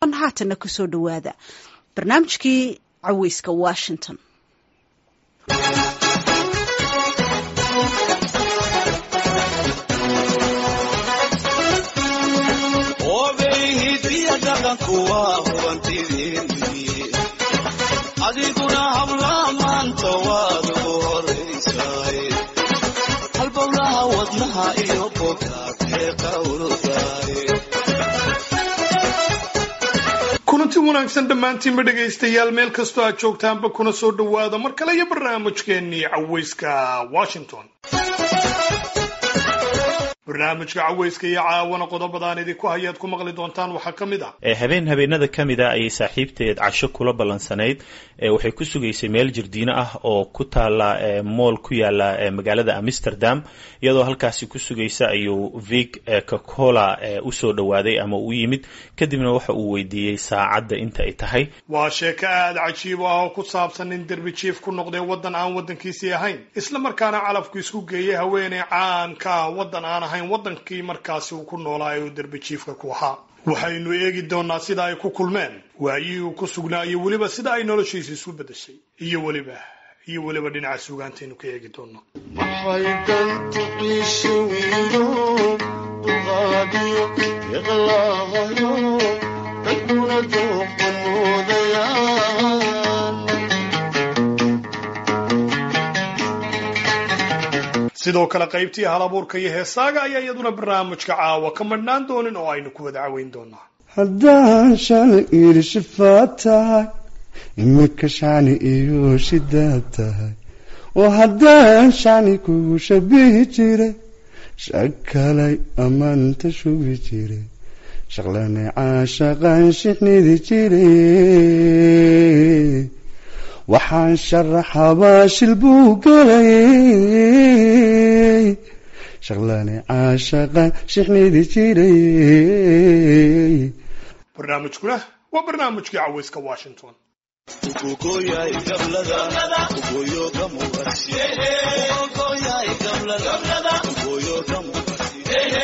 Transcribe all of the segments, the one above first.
haatana kusoo dhowaada barnaamijkii caweyska washington adiguna habla maanta waad u horaysaay halbowlaha wadnaha iyo bogaadee qawrdaay kulanti wanaagsan dhammaantiinba dhegaystayaal meel kastoo aad joogtaanba kuna soo dhowaada mar kale iyo barnaamijkeennii caweyska washington barnaamijka caweyska iyo caawana qodobadaan idinku hayaad ku maqli doontaan waxaa ka mid ah habeen habeenada ka mid a ayay saaxiibteed casho kula ballansanayd waxay ku sugaysay meel jirdiino ah oo ku taala mool ku yaala magaalada amsterdam iyadoo halkaasi ku sugaysa ayuu vig cocola usoo dhowaaday ama u yimid kadibna waxa uu weydiiyey saacadda inta ay tahay waa sheeko aada cajiib ah oo ku saabsan nin derbi jiif ku noqday waddan aan waddankiisii ahayn isla markaana calafku isku geeyay haweeney caan ka ah waddan aan ahayn waddankii markaasi uu ku noolaa ee uu derbi jiifka ku ahaa waxaynu eegi doonaa sida ay ku kulmeen waayihii uu ku sugnaa iyo weliba sida ay noloshiisa isu beddeshay iyo weliba iyo weliba dhinaca suugaantaynu ka eegi doono maxay dantu ciishe wiilo duqaadiyo iqlaahayo dadkuna dooqan moodayaan sidoo kale qaybtii halabuurka iyo heesaaga ayaa iyaduna barnaamijka caawa ka madhnaan doonin oo aynu ku wada caweyn doonaa haddaan shani iri shifaad tahay imika shani iyo shidaad tahay oo haddaan shani kugu shabihi jiray shakalay ammaanta shubi jiray shaqlane caashaqan shixnidi jiray waxaan sharaxabaa shil buu galayay shaqlane caashaqan shixnidi jiray barnaamijkuna waa barnaamijkii caweyska washington ugogoyaay gablada ugoyo gamuqasi ugogoyaay gablada ugoyo gamuqasi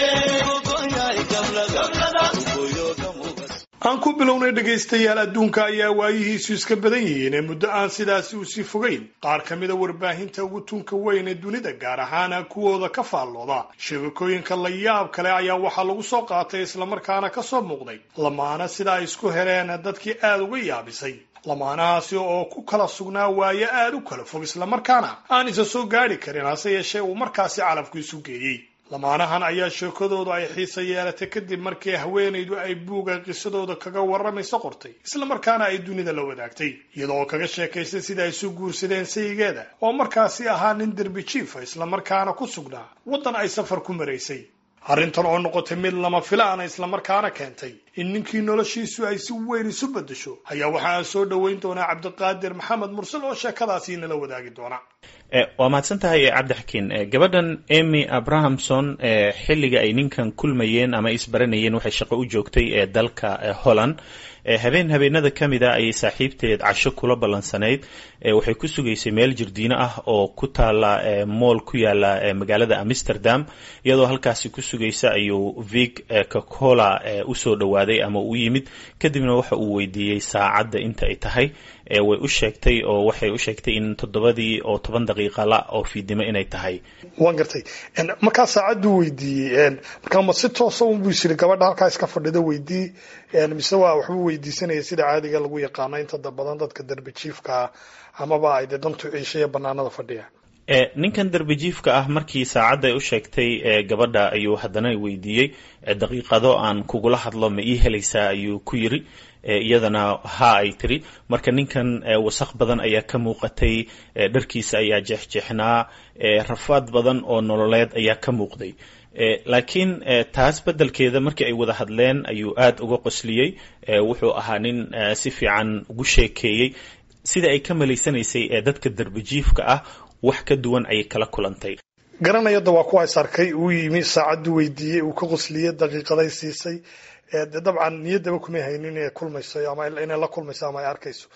ugogoyaay gablada ugoyo gamuqasi aan ku bilownay dhegaystayaal adduunka ayaa waayihiisu iska badan yihiin ee muddo aan sidaasi usii fogeyn qaar ka mida warbaahinta ugu tunka weyn ee dunida gaar ahaana kuwooda ka faallooda sheegakooyinka la yaab kale ayaa waxaa lagu soo qaatay islamarkaana ka soo muuqday lamaana sida ay isku heleen dadkii aada uga yaabisay lamaanahaasi oo ku kala sugnaa waayo aada u kala fog islamarkaana aan isa soo gaadhi karin hase yeeshee uu markaasi calafku isu geeyey lamaanahan ayaa sheekadoodu ay xiisa yeelatay kadib markii haweenaydu ay buuga qisadooda kaga warramayso qortay islamarkaana ay dunida la wadaagtay iyadoo kaga sheekaysay sida ay isu guursadeen sayigeeda oo markaasi ahaa nin derbi jiifa islamarkaana ku sugnaa waddan ay safar ku maraysay arrintan oo noqotay mid lama filaana islamarkaana keentay in ninkii noloshiisu ay si weyn isu beddesho ayaa waxaa soo dhoweyn doonaa cabdiqaadir maxamed mursal oo sheekadaasi inala wadaagi doona waa mahadsan tahay cabdixakiin gabadhan emy abrahamson xilliga ay ninkan kulmayeen ama isbaranayeen waxay shaqo u joogtay ee dalka holland habeen habeenada ka mid a ayay saaxiibteed casho kula ballansanayd waxay ku sugaysay meel jirdiino ah oo ku taala mool ku yaala magaalada amsterdam iyadoo halkaasi ku sugaysa ayuu vig cocola usoo dhowaaday ama u yimid kadibna waxa uu weydiiyey saacadda inta ay tahay way u sheegtay oo waxay u sheegtay in toddobadii oo toban daqiiqa la oo fiidnimo inay tahay waan gartay markaa saacaddu weydiiyey markaa ma si toosa unbuu isiri gabadha halkaa iska fadhida weydii mise waa waxbuu weydiisanaya sida caadiga lagu yaqaano inta badan dadka derbi jiifkaa amaba ay dee dantu ciishaya banaanada fadhiya ninkan derbijiifka ah markii saacadda ay u sheegtay gabadha ayuu haddana weydiiyey daqiiqado aan kugula hadlo ma ii helaysaa ayuu ku yiri iyadana ha ay tiri marka ninkan wasaq badan ayaa ka muuqatay dharkiisa ayaa jeexjeexnaa rafaad badan oo nololeed ayaa ka muuqday laakiin taas beddelkeeda markii ay wada hadleen ayuu aada uga qosliyey wuxuu ahaa nin si fiican ugu sheekeeyey sida ay ka malaysanaysay ee dadka derbijiifka ah wax ka duwan ayay kala kulantay garanayada waa kuwa is arkay uu yimi saacaddu weydiiyey uu ka qosliyey daqiiqaday siisay de dabcan niyaddaba kumay haynin inay kulmayso ama inay la kulmayso ama ay arkayso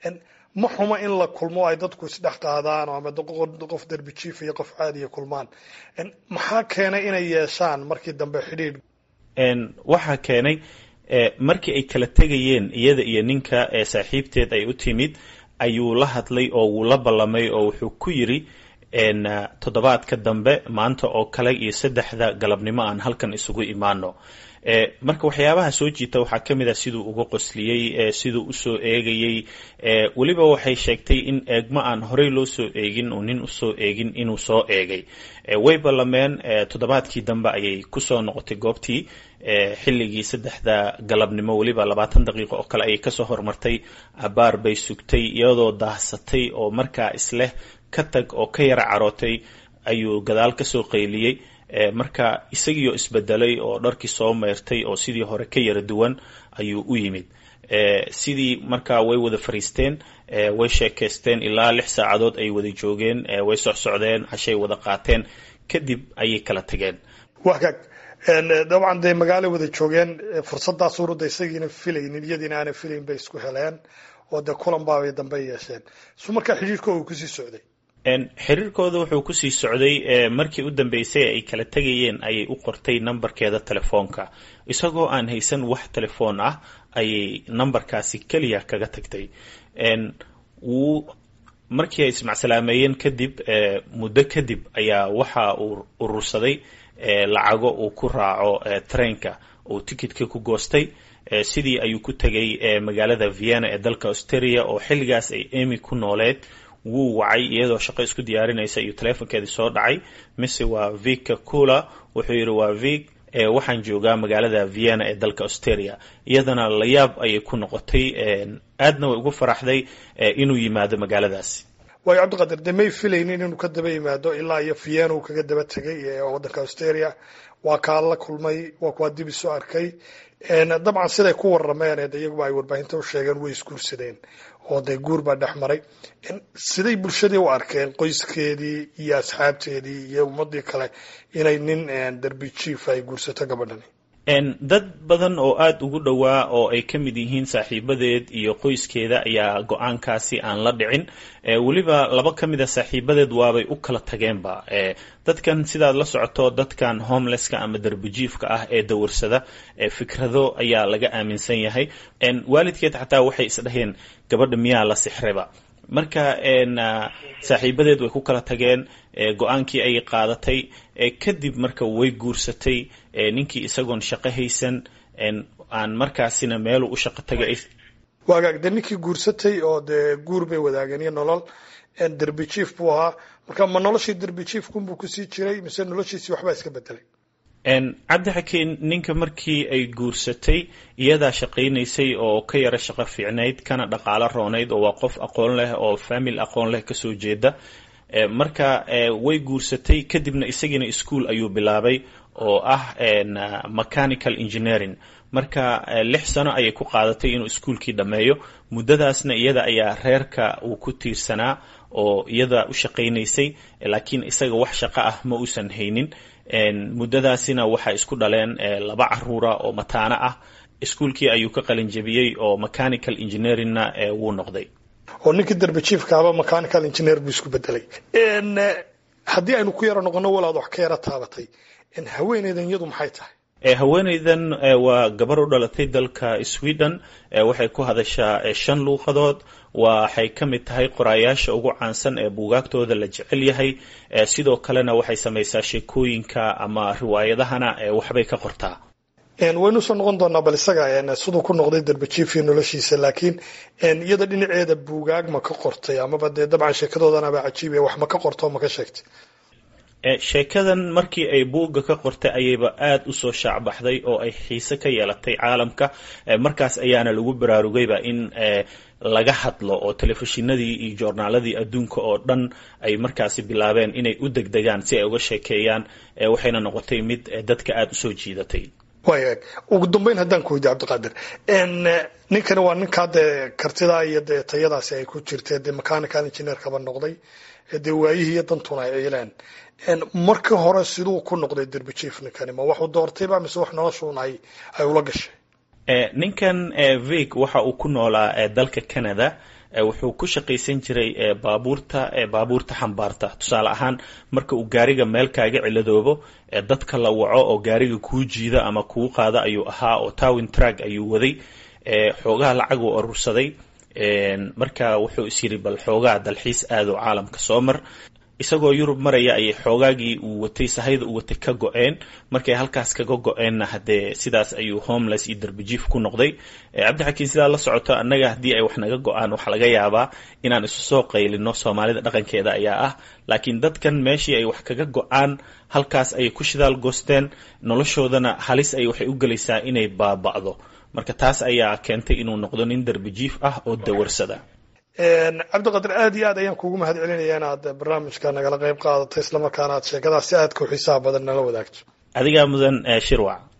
ma xumo in la kulmo ay dadku isdhex qaadaan ama qof derbi jiif iyo qof caadiya kulmaan maxaa keenay inay yeeshaan markii dambe xidhiidh waxaa keenay markii ay kala tegayeen iyada iyo ninka saaxiibteed ay u timid ayuu la hadlay oo wuu la ballamay oo wuxuu ku yidri toddobaadka dambe maanta oo kale iyo saddexda galabnimo aan halkan isugu imaano marka waxyaabaha soo jiita waxaa ka mid ah siduu uga qosliyey siduu usoo eegayey weliba waxay sheegtay in eegmo aan horey loo soo eegin uu nin usoo eegin inuu soo eegay way ballameen toddobaadkii dambe ayay kusoo noqotay goobtii xilligii saddexda galabnimo weliba labaatan daqiiqo oo kale ayay kasoo hormartay abaar bay sugtay iyadoo daahsatay oo markaa isleh ka tag oo ka yara carootay ayuu gadaal kasoo qayliyey marka isagiioo isbedelay oo dharkii soo meyrtay oo sidii hore ka yara duwan ayuu u yimid sidii markaa way wada fariisteen way sheekaysteen ilaa lix saacadood ay wada joogeen way socsocdeen cashay wada qaateen kadib ayay kala tageen wagaag dabcan dee magaalo wada joogeen fursadaas urudda isagiina filaynin iyadiina aana filayn bay isku heleen oo dee kulan baabay dambe yeesheen su markaa xidhiirkooda uu kusii socday xiriirkooda wuxuu kusii socday markii u dambeysay ay kala tegayeen ayay u qortay nambarkeeda telefoonka isagoo aan haysan wax telefoon ah ayay nambarkaasi keliya kaga tagtay wuu markii ay ismacsalaameyeen kadib muddo kadib ayaa waxa uu urursaday lacago uu ku raaco trainka uu tikitka ku goostay sidii ayuu ku tegay magaalada vienna ee dalka australia oo xilligaas ay emy ku nooleed wuu wacay iyadoo shaqo isku diyaarinaysa iyo telefonkeedii soo dhacay mise waa vika cula wuxuu yidhi waa vik waxaan joogaa magaalada vienna ee dalka australia iyadana layaab ayay ku noqotay aadna way ugu faraxday inuu yimaado magaaladaasi waayo cabdiqadir dee may filaynin inuu ka daba yimaado ilaa iyo vienna uu kaga daba tegay waddanka australia waa kaa la kulmay waa kuwaa dib isu arkay dabcan siday ku warameen iyaguba ay warbaahinta u sheegeen way isguursadeen oo dee guur baa dhex maray siday bulshadii u arkeen qoyskeedii iyo asxaabteedii iyo ummadii kale inay nin derbi jief ay guursato gabadhani dad badan oo aada ugu dhowaa oo ay ka mid yihiin saaxiibadeed iyo qoyskeeda ayaa go-aankaasi aan la dhicin weliba laba ka mid a saaxiibadeed waabay u kala tageenba dadkan sidaad la socoto dadkan homelesska ama derbijiifka ah ee dawarsada fikrado ayaa laga aaminsan yahay waalidkeed xataa waxay isdhaheen gabadha miyaa la sixreba marka saaxiibadeed way ku kala tageen go-aankii ayay qaadatay kadib marka way guursatay ninkii isagoon shaqo haysan aan markaasina meeluu u shaqo tagay waagaag dee ninkii guursatay oo dee guur bay wadaageen iyo nolol derbi jief buu ahaa marka ma noloshii derbi jiefkunbuu kusii jiray mise noloshiisii waxbaa iska bedelay cabdi xakiin ninka markii ay guursatay iyadaa shaqaynaysay oo ka yara shaqo fiicnayd kana dhaqaalo roonayd oo waa qof aqoon leh oo famil aqoon leh kasoo jeeda marka way guursatay kadibna isagiina ischool ayuu bilaabay oo ah mechanical engineering marka lix sano ayay ku qaadatay inuu iskuolkii dhammeeyo muddadaasna iyada ayaa reerka uu ku tiirsanaa oo iyada u shaqaynaysay laakiin isaga wax shaqo ah ma uusan haynin muddadaasina waxay isku dhaleen laba caruura oo mataano ah iskuolkii ayuu ka qalin jebiyey oo mechanical engineeringna wuu noqday oo ninkii derbi jiefkaaba mechanical engineer buu isku bedelay haddii aynu ku yaro noqono walaad wax ka yara taabatay haweeneydan iyadu maxay tahay haweeneydan waa gabar u dhalatay dalka sweden waxay ku hadashaa shan luuqadood waxay ka mid tahay qoraayaasha ugu caansan ee buugaagtooda la jecel yahay sidoo kalena waxay samaysaa sheekooyinka ama riwaayadahana waxbay ka qortaa waynu usoo noqon doonaa bal isaga siduu ku noqday derbajiefio noloshiisa laakiin iyada dhinaceeda buugaag ma ka qortay amaba dee dabcan sheekadoodanaba cajiibiya wax ma ka qorto ma ka sheegtay sheekadan markii ay buugga ka qortay ayayba aada usoo shaacbaxday oo ay xiise ka yeelatay caalamka markaas ayaana lagu baraarugayba in laga hadlo oo telefishinadii iyo joornaaladii adduunka oo dhan ay markaasi bilaabeen inay u degdegaan si ay uga sheekeeyaan waxayna noqotay mid dadka aada usoo jiidatay wayaag ugu dambeyn haddaan ku weydiy cabdiqaadir ninkani waa ninkaa dee kartidaa iyo dee tayadaasi ay ku jirtee dee mechanical engineerkaba noqday dee waayihii iyo dantuna ay ciileen markii hore siduu ku noqday derbijief ninkani ma waxuu doortayba mise wax noloshuun ay ay ula gashay ninkan vik waxa uu ku noolaa dalka canada wuxuu ku shaqaysan jiray baabuurta baabuurta xambaarta tusaale ahaan marka uu gaariga meel kaaga ciladoobo dadka la waco oo gaariga kuu jiida ama kuu qaada ayuu ahaa oo towin trag ayuu waday xoogaha lacag uu urursaday marka wuxuu is yidhi bal xoogaa dalxiis aado caalamka soo mar isagoo yurub maraya ayay xoogaagii uu watay sahayda uu watay ka go-een markay halkaas kaga go-eenna haddee sidaas ayuu homeless iyo darbijiif ku noqday cabdixakiin sidaa la socoto annaga haddii ay wax naga go-aan waxaa laga yaabaa inaan isu soo qaylino soomaalida dhaqankeeda ayaa ah laakiin dadkan meeshii ay wax kaga go-aan halkaas ayay ku shidaal goosteen noloshoodana halis ay waxay u gelaysaa inay baaba'do marka taas ayaa keentay inuu noqdo nin darbijiif ah oo dawarsada cabdiqadir aad iyo aad ayaan kugu mahad celinaya inaad barnaamijka nagala qayb qaadato islamarkaana aad sheekadaas si aadka u xiisaha badan nala wadaagto adigaa mudan shirwac